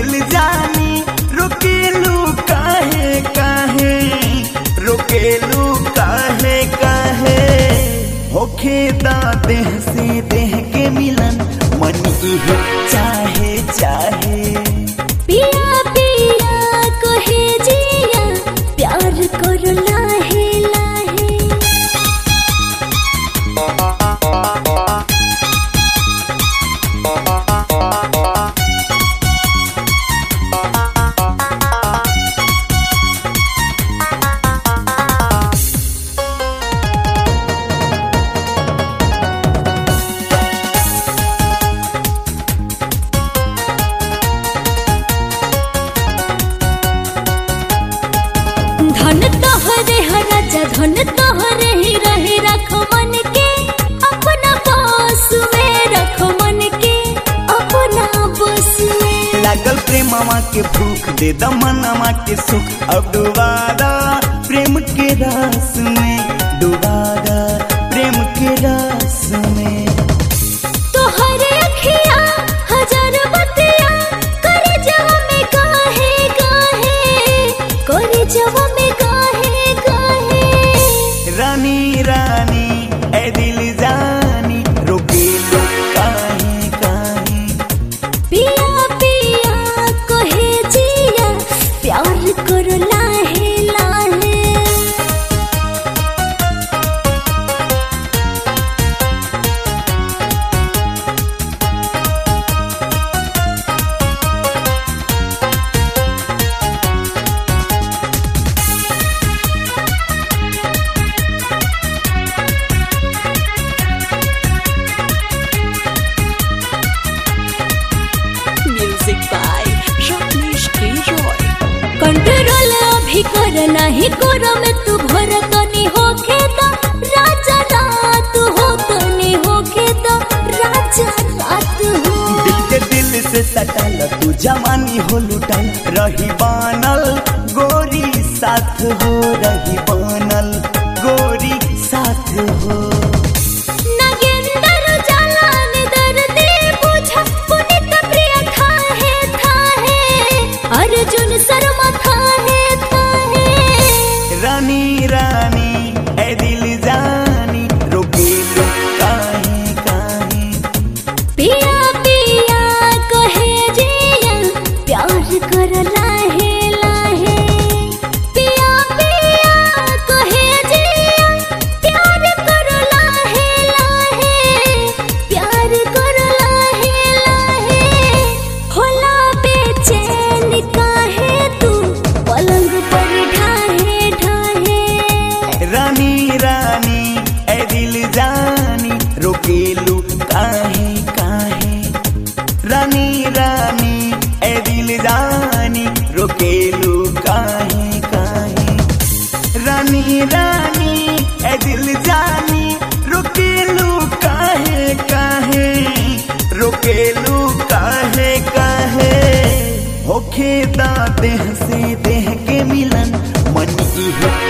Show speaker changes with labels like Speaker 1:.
Speaker 1: दिल जानी रुकेलू काहे काहे रुकेलू काहे काहे होखे दा देह से देह के मिलन मन इहे चाहे चाहे
Speaker 2: पिया पिया कहे जिया प्यार करो लाहे लाहे धन तोहरे ह राजा धन तोहरे ही रहे रख मन के अपना पास में रख मन के अपना बस में
Speaker 1: लागल प्रेमवा के भूख दे दमनमा के सुख अब डुबादा प्रेम के रस में डुबादा प्रेम के रस में
Speaker 2: तोहरे अखिया हजार बतिया करे जवा में काहे काहे करे जवा में काहे काहे
Speaker 1: रानी रानी ए दिल जानी रोके लो काहे काहे
Speaker 2: पिया पिया कहे जिया प्यार करो लाहे लाहे
Speaker 3: Music by Rajneesh K. Roy.
Speaker 2: Control अभी कर नहीं कर में तू भर तनी होखे दा राजा रात हो तनी होखे दा राजा रात हो
Speaker 1: दिल के दिल से सटल तू जवानी हो लुटल रही बानल गोरी साथ हो रही बानल गोरी साथ हो
Speaker 2: नगेंदर जालान दर्दी बुझा पुनित प्रिय थाहे थाहे अर्जुन शर्मा थाहे थाहे
Speaker 1: रानी रानी ए दिल जानी रोके लो काहे काहे
Speaker 2: पिया पिया कहे जिया प्यार कर लाहे लाहे पिया पिया कहे जिया प्यार कर लाहे लाहे प्यार कर लाहे लाहे होला बेचैन काहे तू पलंग पर ढाहे ढाहे
Speaker 1: रानी रानी ए दिल जानी रोकेलू काहे काहे रानी रानी ए दिल जानी रोकेलू काहे काहे रानी रानी ए दिल जानी रोकेलू काहे काहे रोकेलू काहे काहे होखे दा देह से देह के मिलन मन इहे